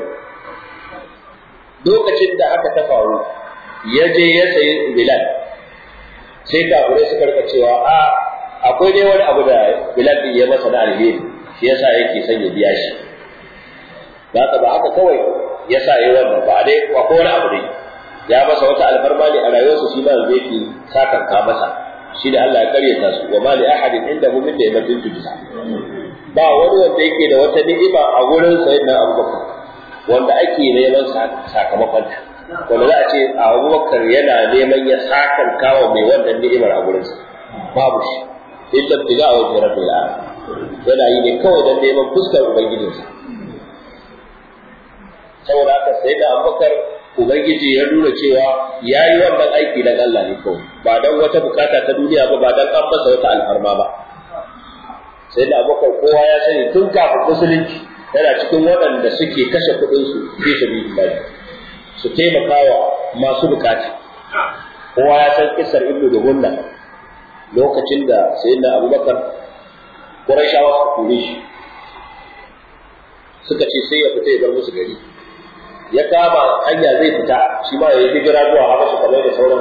S1: lokacin da haka ta faru ya je ya sayi bilal sai kafirai suka rika cewa a akwai dai wani abu da bilal din ya masa na alheri shi yasa yake son ya biya shi ba haka ba haka kawai yasa yayi wannan ba dai akwai wani abu dai ya masa wata alfarma ne a rayuwarsa shi ma yanzu yake sakanka masa shi da Allah ya karyata su wa ma li ahadin indahu min ni'matin tujza ba wani wanda yake da wata ni'ima a gurin sayyidina Abubakar wanda ake neman sakamakon ta wanda za a ce Abubakar yana neman ya sakan kawo mai wannan ni'imar a gurinsa babu shi illa tiga wa rabbil alamin yana yi ne kawai don neman fuskar ubangijinsa saboda haka sai da abubakar ubangiji ya nuna cewa ya yi wannan aiki don Allah ne kawai ba don wata bukata ta duniya ba ba don an masa wata alfarma ba sai da abubakar kowa ya sani tun kafin musulunci yana cikin waɗanda suke kashe kuɗinsu fi sabilillah su taimakawa masu bukata kowa ya san kisar ibnu da gunna lokacin da sayyidina abubakar Qurayshawa suka kore shi suka ce sai ya fita ya bar musu gari ya kama hanya zai fita shi ma ya yi hijira zuwa Habasha kamar da sauran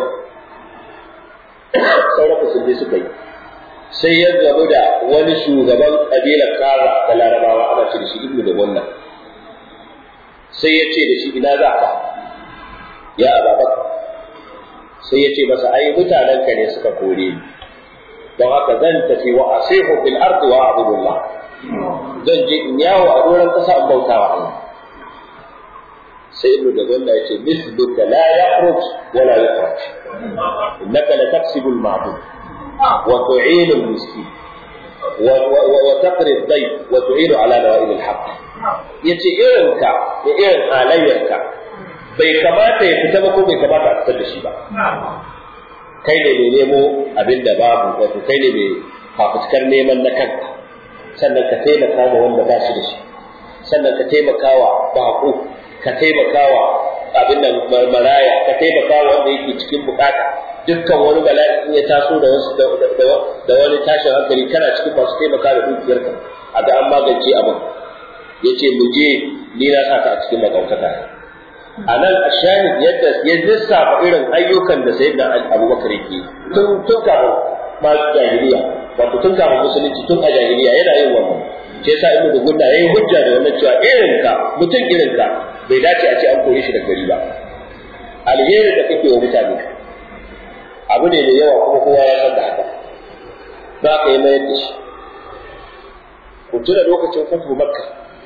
S1: sauran musulmi suka yi sai ya gamu da wani shugaban kabilar Kaza da Larabawa ana ce da shi Ibnu da wannan sai ya ce da shi ina za ka ya Ababakar sai ya ce masa ai mutanenka ne suka kore ni don haka zan tafi wa asihu fil ardi wa abudullah zan je in yawo a doron kasa in bauta wa Allah sai ibnu da ganda yace misluka la yakhruj wa la yukhraj innaka la taksibu al ma'bud wa tu'in al miskin wa taqri al dayf wa tu'in ala nawa'ib al haqq yace irin ka da irin halayyarka bai kamata ya fita ba ko bai kamata a fitar da shi ba kai ne mai nemo abin da babu wato kai ne mai fafutukar neman na kanka sannan ka taimaka wa wanda ba shi da shi sannan ka taimaka wa baƙo ka taimaka wa abin nan maraya ka taimaka wanda yake cikin bukata dukkan wani bala'i ya taso da wasu da wani tashin hankali kana cikin masu taimaka da dukiyarka a ga an magance abin ya ce mu je ni na sa ka a cikin makautaka a nan a shahid yadda ya lissafa irin ayyukan da sai da abubakar yake tun tun kafin ma jahiliya wato tun kafin musulunci tun a jahiliya yana yin wannan shi yasa ibnu dugunna yayi hujja da wannan cewa irin ka mutum irin ka bai dace a ce an koyi shi da gari ba alheri da kake wa mutane abu ne mai yawa kuma kowa ya san da haka za ka yi mayar da shi ku tuna lokacin fatu makka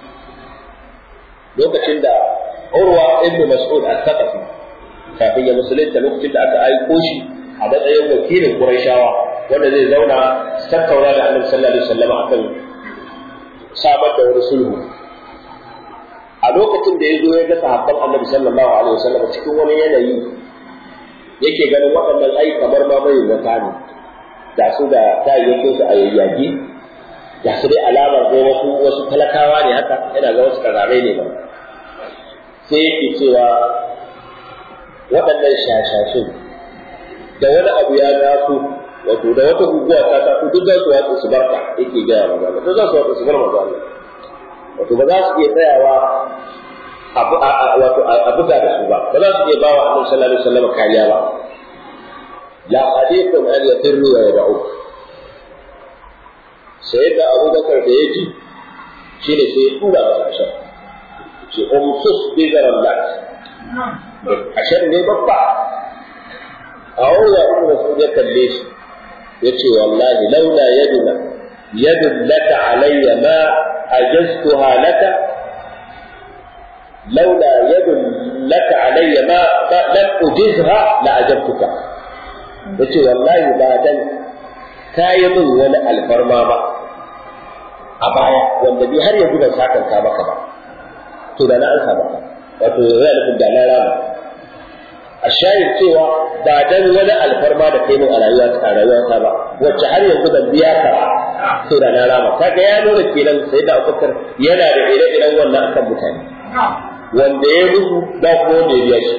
S1: lokacin da urwa ibnu mas'ud al-thaqafi kafin ya musulunta lokacin da aka aiko shi a matsayin wakilin qurayshawa wanda zai zauna tattauna da annabi sallallahu alaihi wasallam akan samar da wani sulhu a lokacin da ya zo ya ga sahabban annabi sallallahu alaihi wasallam cikin wani yanayi yake ganin waɗannan ai kamar ma bai wata ne da su da kayayyakin su a yayyage da su dai alamar dai wasu wasu talakawa ne haka yana ga wasu kararai ne ba sai yake cewa waɗannan shashashin da wani abu ya taso wato da wata guguwa ta taso duk za su watsa su barka yake gaya maza duk za su watsa su bar maza wato ba za su iya tsayawa wato a buga da su ba ba za su iya ba wa annabi sallallahu alaihi wasallam kariya ba la hadithun an yatirru wa yad'u sai da Abu Bakar da yaji shine sai ya tura masa ashar ce umsus bi garallat ashar ne babba a wuya ibn Mas'ud ya kalle shi yace wallahi laula yaduna yadun laka alayya ma ajaztuha laka لولا يد لك علي ما لم أجزها لأجبتك yace wallahi ba dan kayi min wani alfarma ba a baya wanda bi har yanzu ban sakan ka maka ba to da na an maka wato yana nufin da na rama a shayar cewa ba dan wani alfarma da kai min a rayuwa a rayuwa ta ba wacce har yanzu ban biya ka ba to da na rama kaga ya nuna kenan sai da Abubakar yana da ire-iren wannan akan mutane wanda ya mutu ba ko wanda ya biya shi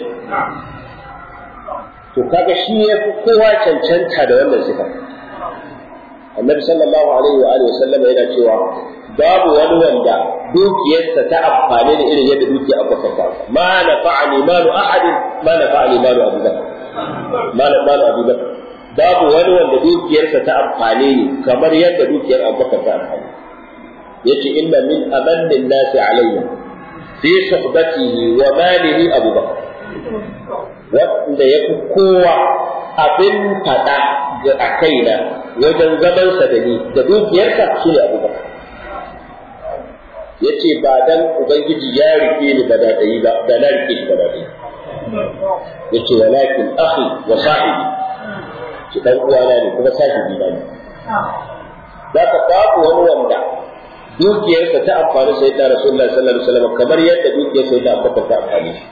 S1: to kaga shi ya fi kowa cancanta da wannan sifa annabi sallallahu alaihi wa alihi wasallam yana cewa babu wani wanda dukiyarsa ta amfani da irin yadda dukiyar abubakar ta ma na fa'ani malu ahadin ma na fa'ani malu abu bakar ma na malu abu bakar babu wani wanda dukiyarsa ta amfani ne kamar yadda dukiyar abubakar ta amfani yace inna min amannin nasi alayya fi suhbatihi wa malihi Abu Bakar wanda ya fi kowa abin fada ga a kaina wajen zamansa da ni da dukiyarsa shi ne Abu Bakar ya ce ba dan Ubangiji ya rike ni ba da ɗayi ba da na rike shi ba da ɗayi ya ce walakin akhi wa sahibi shi ɗan uwana ne kuma sahibi na ne za ka babu wani wanda dukiyarsa ta amfani sai ta Rasulullah sallallahu alaihi wasallam kamar yadda dukiyar sai ta Abubakar ta amfani shi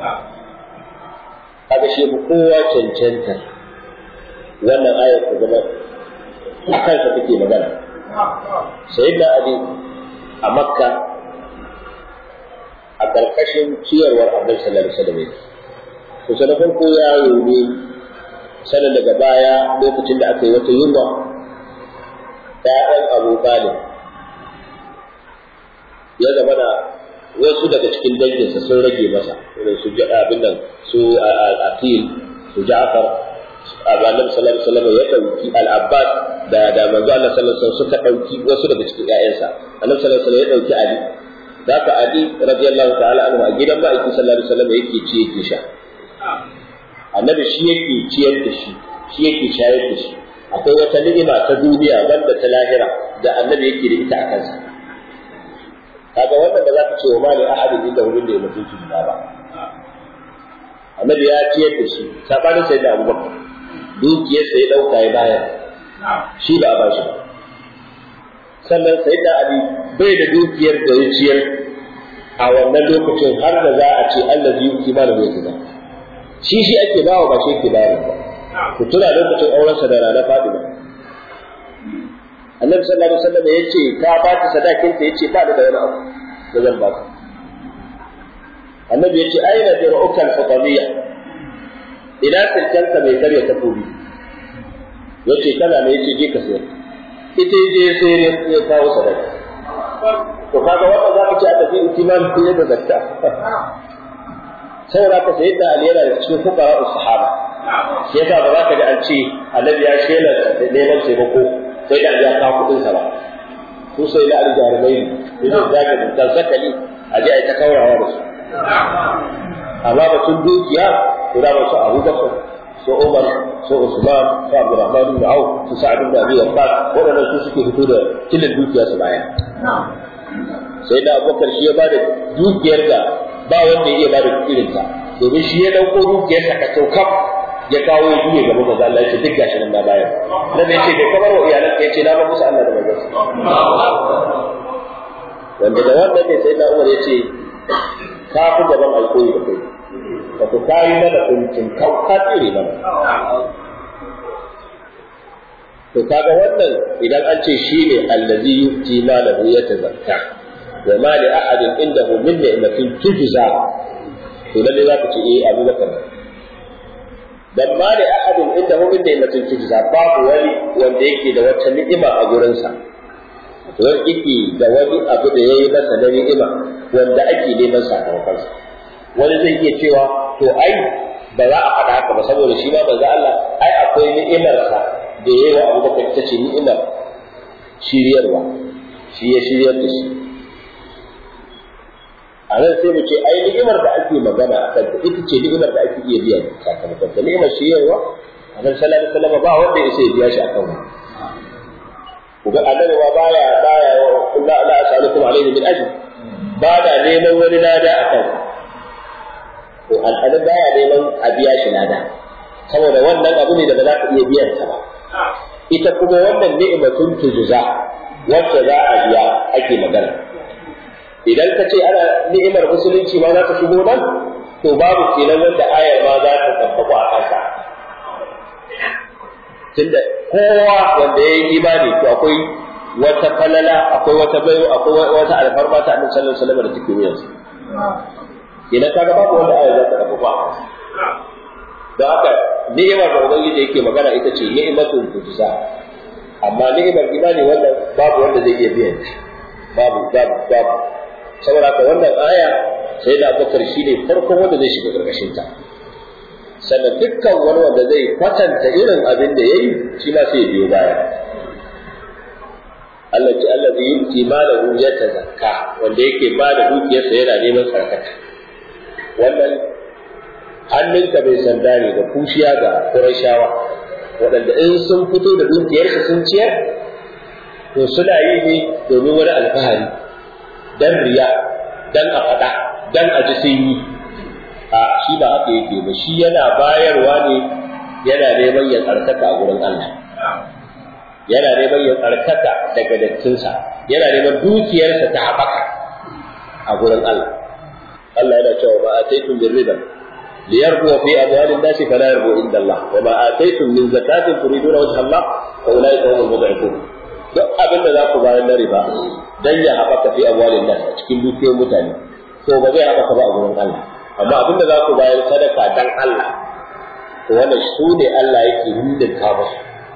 S1: kaga shi mu kowa cancanta wannan ayar ta zama a kansa take magana sayyidina Ali a Makka a karkashin ciyarwar Annabi sallallahu alaihi wasallam to sai farko ya yi sanan daga baya lokacin da aka yi wata yunwa ɗayan Abu Talib ya zama da wasu daga cikin danginsa sun rage masa irin su ji abin nan su akil su ja'far annabi sallallahu alaihi wasallam ya dauki al-abbas da da manzo Allah sallallahu alaihi wasallam suka dauki wasu daga cikin ƴaƴansa annabi sallallahu alaihi wasallam ya dauki ali zaka ali radiyallahu ta'ala anhu a gidan ma'aiki sallallahu alaihi wasallam yake ci yake sha annabi shi yake ciyar da shi shi yake shayar da shi akwai wata ni'ima ta duniya banda ta lahira da annabi yake da ita a kansa kaga wannan da zaka ce wa mali ahadin inda wurin da ya mutu shi ba annabi ya ciyar da shi sabanin sai da abubakar dukiyar sai dauka ya bayar shi ba a ba shi ba sannan sai da ali bai da dukiyar da ya ciyar a wannan lokacin har da za a ce Allah zai yi mana bai kaza shi shi ake bawa ba shi yake bayar ba ku tuna lokacin aurensa da rana Fatima annabi sallallahu alaihi wasallam ya ce ka ba ta sadakin ta yace ba da wani abu da zan ba ka annabi ya ce aina da ra'ukan fatamiyya ina silkenka mai karya takobi ya ce kana ne ya ce je ka sayar ita je sai ya kawo sadaka to kaga wannan za ka ce a tafi itimam ko yadda zakka saboda ka sayi da aliyara da cikin fukara sahaba shi yasa ba za ka ji an ce annabi ya shela neman taimako sai da ya kawo kuɗin sa ba su sai da aljarumai ne da zaka da zakali a je a yi ta kaurawa da su amma batun dukiya to da su Abu Bakar su Umar su Usman su Abdurrahman ibn Auf su Sa'ad ibn Abi Waqqas waɗannan su suke fito da tilin dukiya su baya sai da Abubakar shi ya bada dukiyar da ba wanda ya iya bada irin ta domin shi ya dauko dukiyar sa ka kaf ya kawo ya juye gaba manzo Allah ya ce duk gashi nan na bayar da bai ce bai kamar wa iyalan ka yace na ba musu Allah da manzo wanda da wannan ne sai da Umar ya ce ka fi gaban alkoyi da kai wato ka yi mana kuncin kau ka tsire mana to kaga wannan idan an ce shi ne allazi yuti malahu yatazakka wa ma li ahadin indahu min ni'matin tujza to lalle za ka ce eh Abu Bakar dan ma li ahadin indahu min ni'matin tujza babu wani wanda yake da wata ni'ima a gurinsa wani yake da wani abu da yayi masa na ni'ima wanda ake neman sakamakonsa wani zai iya cewa to ai ba za a faɗa haka ba saboda shi ma banza Allah ai akwai ni'imarsa da yayi wa Abubakar ita ce ni'imar shiryarwa shi ya shiryar da shi a nan sai mu ce ai ni'imar da ake magana a kanta ita ce ni'imar da ake iya biya sakamakon ta ni'imar shiryarwa a nan sallallahu alaihi wasallam ba wanda ya sai biya shi akan wani kuga annabi ma baya baya kullu la as'alukum alayhi min ajr ba da neman wani lada akan to al'adu baya neman a biya shi lada saboda wannan abu ne da ba za ka iya biyan ta ba ita kuma wannan ni'matun tujza wacce za a biya ake magana idan ka ce ana ni'imar musulunci ma za ka shigo nan to babu kenan wanda ayar ma za ta tabbaku a kansa tunda kowa wanda ya yi imani to akwai wata falala akwai wata bayo akwai wata alfarma ta annabi sallallahu alaihi wasallam da take wuyansa idan kaga babu wanda aya za ta tafi ba don haka ni'imar da ubangiji yake magana ita ce ni'imatul tujza amma ni'imar imani wannan babu wanda zai iya biyan shi babu babu babu saboda haka wannan aya sai da abubakar shi ne farkon wanda zai shiga karkashin ta sannan dukkan wani wanda zai kwatanta irin abin da yayi shi ma sai ya biyo baya Allah ce Allah zai yi malahu ya tazakka wanda yake ba da dukiyarsa yana neman sarkata wannan hannunka bai sanda ne da kushiya ga Qurayshawa waɗanda in sun fito da dukiyarsu sun ciyar to suna yi ne domin wani alfahari dan riya dan a faɗa dan a ji sun yi a shi ba haka yake ba shi yana bayarwa ne yana neman ya tsarkaka a gurin Allah yana neman ya tsarkaka daga dattinsa yana neman dukiyarsa ta haɓaka a gurin Allah Allah yana cewa ma ataitum min riba liyarbu fi amwalin nasi fala yarbu inda Allah wa ma ataitum min zakatin turiduna wajha Allah fa ulaika humul mud'ifun duk abin da za ku bayar na riba dan ya haɓaka fi amwalin nasi a cikin dukiyoyin mutane to ba zai haɓaka ba a gurin Allah amma abin da za ku bayar sadaka dan Allah to wannan su ne Allah yake hudunta musu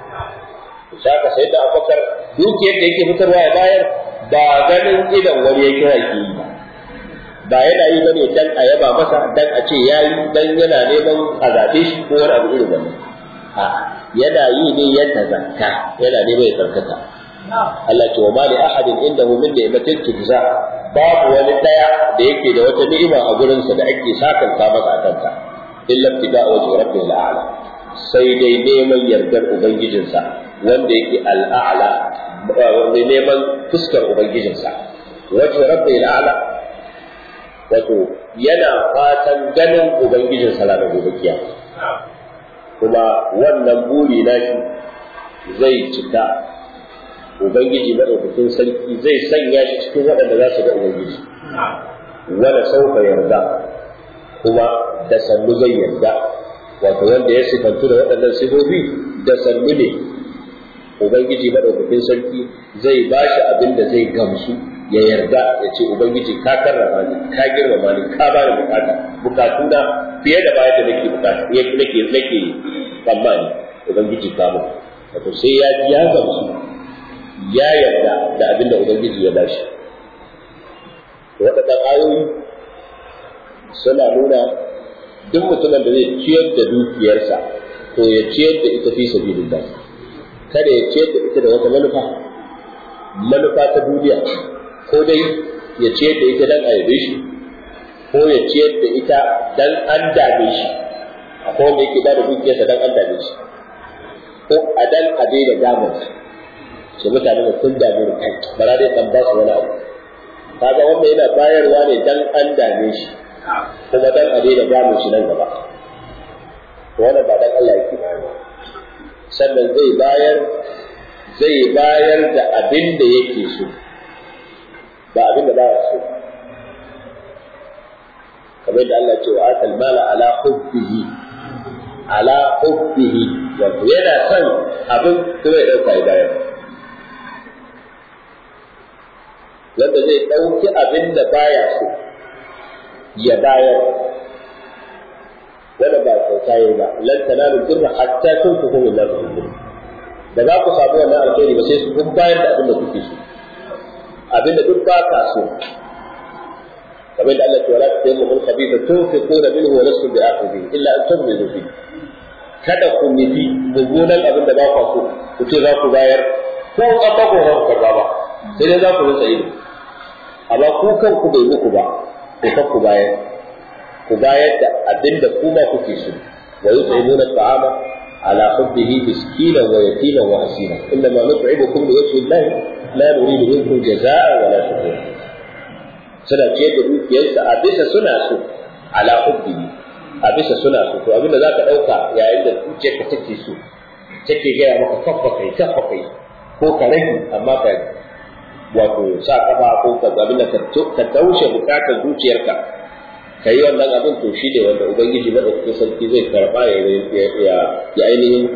S1: saka sai da abubakar dukiyar da yake fitarwa ya bayar ba ganin idan wani ya kira ki yi ba ba yana yi bane dan a yaba masa dan a ce yayi dan yana neman a zabe shi ko wani abu irin wannan a yana yi ne ya tazakka yana neman ya tsarkaka Allah ce wa ma li ahadin indahu min ni'matin tujza babu wani daya da yake da wata ni'ima a gurinsa da ake sakanta masa a kanta illa ibtiga wajhi rabbil a'la sai dai neman yardar ubangijinsa wanda yake al'a'la mai neman fuskar ubangijinsa wajen rabbi al'a'la wato yana fatan ganin ubangijinsa ranar gobe kiyama kuma wannan buri nashi zai cika ubangiji madaukakin sarki zai sanya shi cikin waɗanda za su ga ubangiji wala sauka yarda kuma da sannu zai yarda wato wanda ya sifantu da waɗannan sifofi da sannu ne ubangiji madaukakin sarki zai ba shi abin da zai gamsu ya yarda ya ce ubangiji ka karrama ni ka girmama ni ka bani bukata bukatuna fiye da bayan da nake bukata nake nake tsammani ubangiji ka mu wato sai ya ji ya gamsu ya yarda da abin da ubangiji ya bashi waɗannan ayoyi suna nuna duk mutumin da zai ciyar da dukiyarsa to ya ciyar da ita fi sabilillah kada ya ciyar da ita da wata manufa manufa ta duniya ko dai ya ciyar da ita dan a yabe shi ko ya ciyar da ita dan an dame shi akwai wanda yake bada dukiyarsa dan an dame shi ko a dan a daina damun shi mutane da sun dame ni kai bara dai dan ba su wani abu kaga wanda yana bayarwa ne dan an dame shi kuma dan a daina damun shi nan gaba to wannan ba dan Allah yake bayarwa sannan zai bayar zai bayar da abin da yake so ba abin da ba ya so kamar da Allah ce wa atal mala ala hubbihi ala hubbihi wato yana son abin kuma ya dauka ya bayar wanda zai dauki abin da baya so ya bayar wanda ba kyauta yi ba lan tanalu birra hatta tunfiqu mimma tuhibbun da za ku samu wannan alheri ba sai su kun bayar da abin da kuke so abin da duk ba ka so kamar da Allah ya wala ta yamma khabitha tunfiquna minhu wa lastum bi akhidhi illa an tughmidu fi kada ku nufi mummunan abin da ba ku so ku ce za ku bayar ko kafa ko ba ku karba ba sai dai za ku rinsa ido amma ku kanku bai muku ba ku kan ku bayar ku bayar da abin da ku ba kuke so wa yut'imuna ta'ama على حبه مسكينا ويتيما واسيرا انما نطعمكم لوجه الله لا نريد منكم جزاء ولا شكورا suna ce da dukiyarsa a bisa suna so ala hubbihi a bisa suna so to abinda za ka ɗauka yayin da zuciyarka take so take gaya maka kafa kai kafa kai ko ka rage amma ka wato sa kafa ko ka abin da ka taushe bukatar zuciyarka ka yi wannan abin to shi ne wanda ubangiji maɗaukakin sarki zai karɓa ya ainihin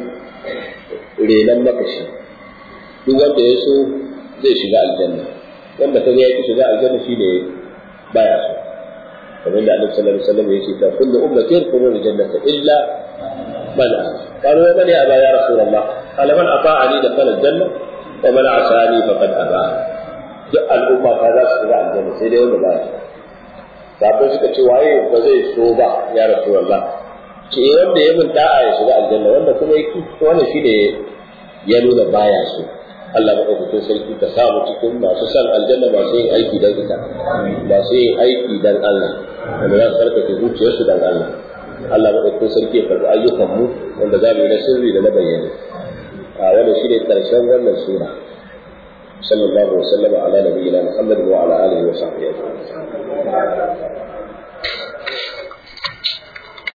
S1: renon makashi duk wanda ya so zai shiga aljanna wanda ka ga ya ki shiga aljanna shi ne baya so kamar da annabi sallallahu alaihi wasallam ya ce ta kullu ummati yadkhuluna aljannata illa man qalu wa man ya aba ya rasulullah qala man ata'ani dakhala aljanna wa man asani faqad aba duk al'umma ta za su shiga aljanna sai dai wanda baya so sabai suka ce waye ba zai so ba ya rasu Allah ce wanda ya mun da'a ya shiga aljanna wanda kuma ya ki wannan shi ne ya nuna baya so Allah maɗaukakin sarki ka samu cikin masu san aljanna masu yin aiki don ita masu yin aiki don Allah wanda za su tsarkake zuciyarsu don Allah Allah maɗaukakin sarki ya karɓi ayyukan mu wanda za mu yi na sirri da na bayyana a wannan shi ne ƙarshen wannan sura صلى الله وسلم على نبينا محمد وعلى اله وصحبه اجمعين